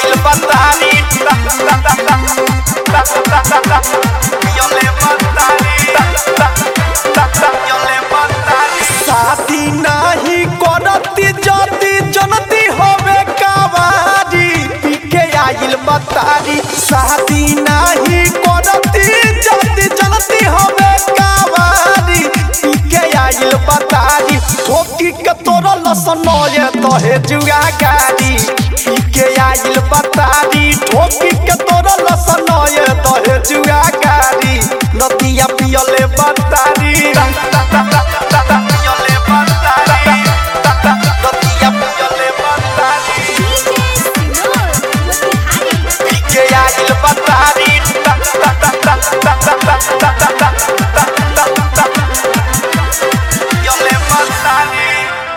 आइल बतारी पियले बतारी पियले बतारी शादी नाही करती जदी जनती होवे कावारी पीके आइल बतारी शादी नाही करती जदी जनती होवे कावारी पीके आइल बतारी ठोकी के तोरा लसनोए तोहे जुआ गाड़ी पीके आइल बतारी ठोकी के तोरा लसनोए तोहे जुआ गाड़ी नदिया पियले बतारी पियले बतारी नदिया पियले बतारी पीके आइल बतारी पियले बतारी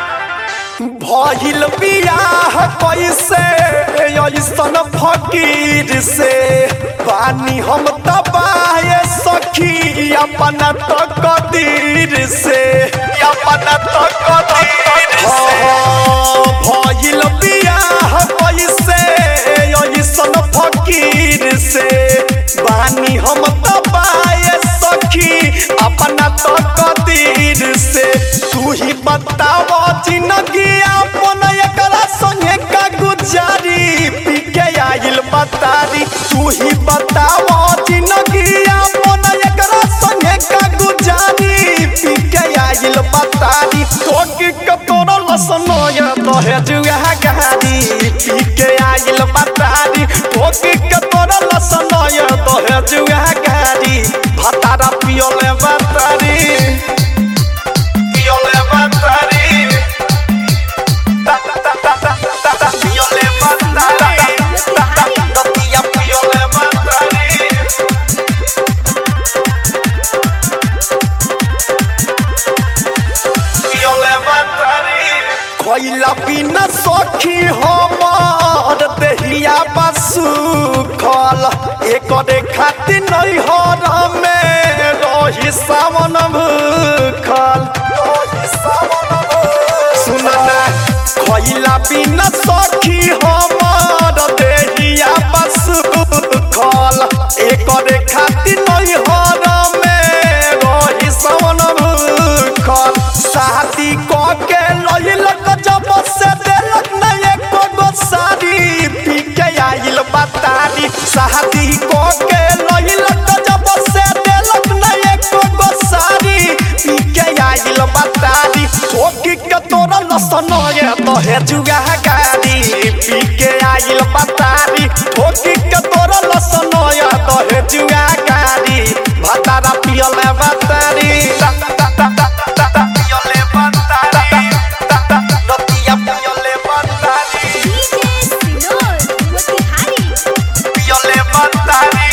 भइल बियाह कैसे ऐसन फकीर से पानी हम तबाहे सखी अपन तकदीर से अपन तकदीर से भइल बियाह कैसे ऐसन फकीर से पानी हम तबाहे सखी अपन तकदीर से तू ही बताव जिंदगी अपन एकरा संगे का गुजारी पीके आइल बतारी तू ही बताव जिंदगी अपन एकरा संगे का गुजारी पीके आइल बतारी तोके कतोर लसनोय तोहे जुआ गारी पीके आइल बतारी तोके कतोर लसनोय तोहे जुआ गारी भतारा पियोले बतारी पियोले बतारी पियोले बतारी नदिया पियोले बतारी पियोले बतारी खइला बिना सखी हमर देहिया बसुखल एकरे खातिर नहीं हर में रही सावन भूखल सुनना खइला बिना सखी हमर देहिया बसुखल एकरे खातिर नहीं हर में रही सावन भूखल शादी क के लइलक जब से देलक न एको गो साड़ी पी के आइल बतारी शादी क के लइलक जब से देलक न एको गो साड़ी पी के आइल बतारी ठोकी के तोरा लसनोए तोहे जुगा गाड़ी पी के आइल बतारी ठोकी के तोरा लसनोए तोहे जुगा गाड़ी भतारा पियले बतारी पियले बतारी नदिया पियले बतारी पियले बतारी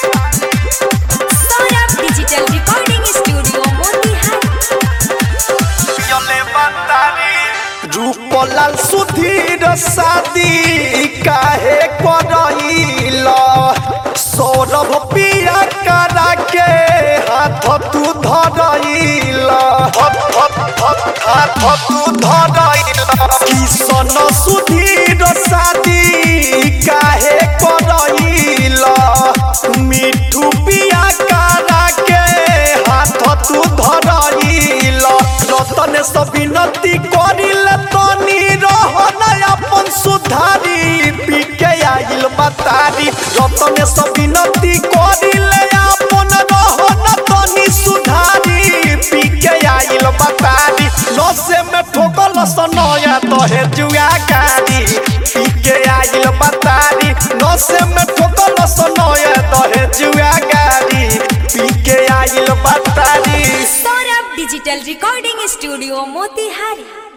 डिजिटल रिकॉर्डिंग स्टूडियो मोतिहारी पियले बतारी रूपलाल सुधीर शादी काहे करइल सौरभ पिया करा के हाथ तू धरइल हाथ तू धरइल किशन सुधीर शादी काहे करइल मिठू पिया करा के हाथ तू धरइल रतन सब विनती करिल तनी रहन अपन सुधारी पी के आइल बतारी रतन सब विनती करिल अपन रहन तनी सुधारी पी के आइल बतारी नसे में ठोकल सनया तोहे जुआ गाड़ी पी के आइल बतारी नसे में ठोकल सनया तोहे जुआ गाड़ी पी के आइल बतारी Saurabh digital recording studio Motihari